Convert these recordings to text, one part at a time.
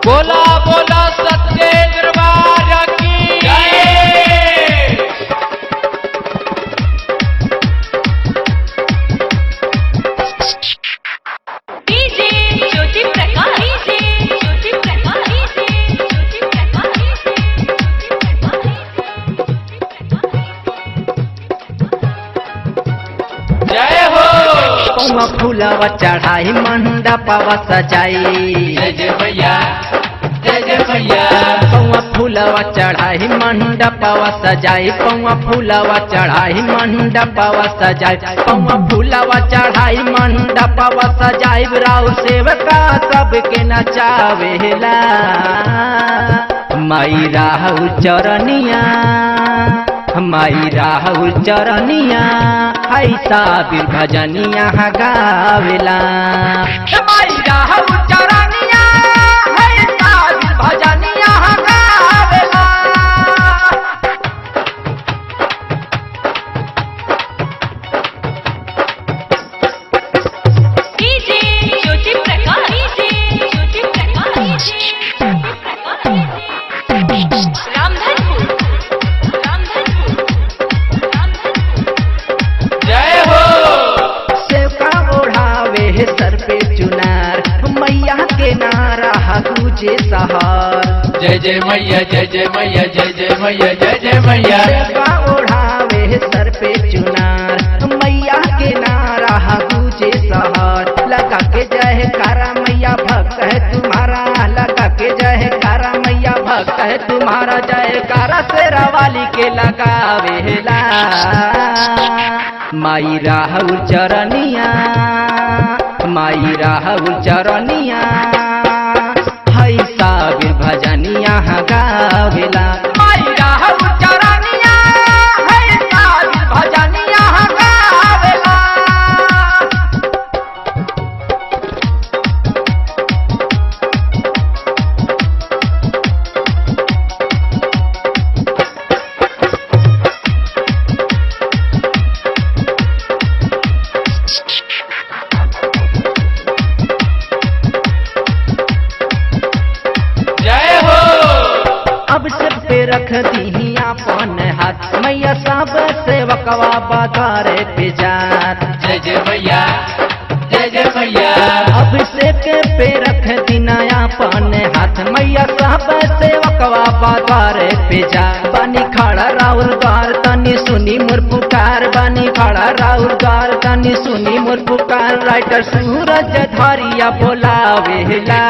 बोला बोला सत्य दरबार की जय DJ Jyoti Prakash DJ Jyoti Prakash DJ Jyoti Prakash जय हो पौवा फूलवा चढ़ाई मंडपवा सजाई जय जय भैया जय जय भैया पौवा फूलवा चढ़ाई मंडपवा सजाई पौवा फूलवा चढ़ाई मंडपवा सजाई पौवा फूलवा चढ़ाई मंडपवा सजाई राउ सेवका सबके नचावेला माई राहु चरनिया माई राहु चरनिया ऐसा बीर भजनिया गावेला माई राहु चरनिया ऐसा बीर भजनिया गावेला DJ Jyoti Prakash DJ Jyoti Prakash DJ Ramdhanpur Ramdhanpur Ramdhanpur जय हो सेवका ओढ़ावे है सर पे चुनार मैया के नारा गुजे सहार जय जय मैया जय जय मैया जय जय मैया जय जय मैया सेवका ओढ़ावे है सर पे चुनार मैया के नारा गुजे सहार लगा के जय कारा मैया भक्त है तुम्हारा लगा के जय कारा मैया भक्त है तुम्हारा जय कारा तेरा वाली के लगावेला माई राहुल चरनिया माई राहुल चरनिया है साबिर भजनिया गावेला माई राहुल चरनिया है साबिर भजनिया गावेला जय हो अब से पे रख दी अपन हाथ मैया सब सेवकवा बाजारे पे जात जय जय भैया जय जय भैया अब से के पे रख दीना अपन हाथ मैया सब सेवकवा बाजारे पे जा बानी खड़ा राउर द्वार तनी सुनी मोर पुकार बानी खड़ा राउर द्वार तनी सुनी मोर पुकार राइटर सूरज धरिया बोलावेला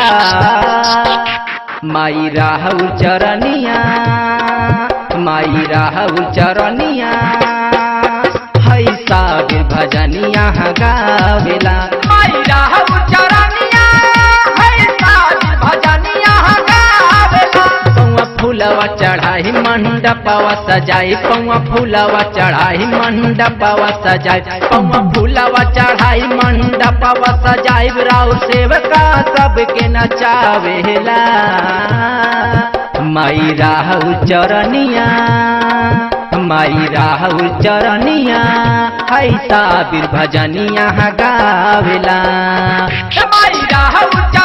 माई राहुल चरनिया माई राहुल चरनिया है साबिर भजनिया गावेला माई राहुल चरनिया है साबिर भजनिया गावेला पौवा फूलवा चढ़ाई मंडपवा सजाई पौवा फूलवा चढ़ाई मंडपवा सजाई पौवा फूलवा चढ़ाई मंडपवा सजाई राउ सेवका सबके नचावेला माई राहुल चरनिया माई राहुल चरनिया है साबिर भजनिया गावेला माई राहुल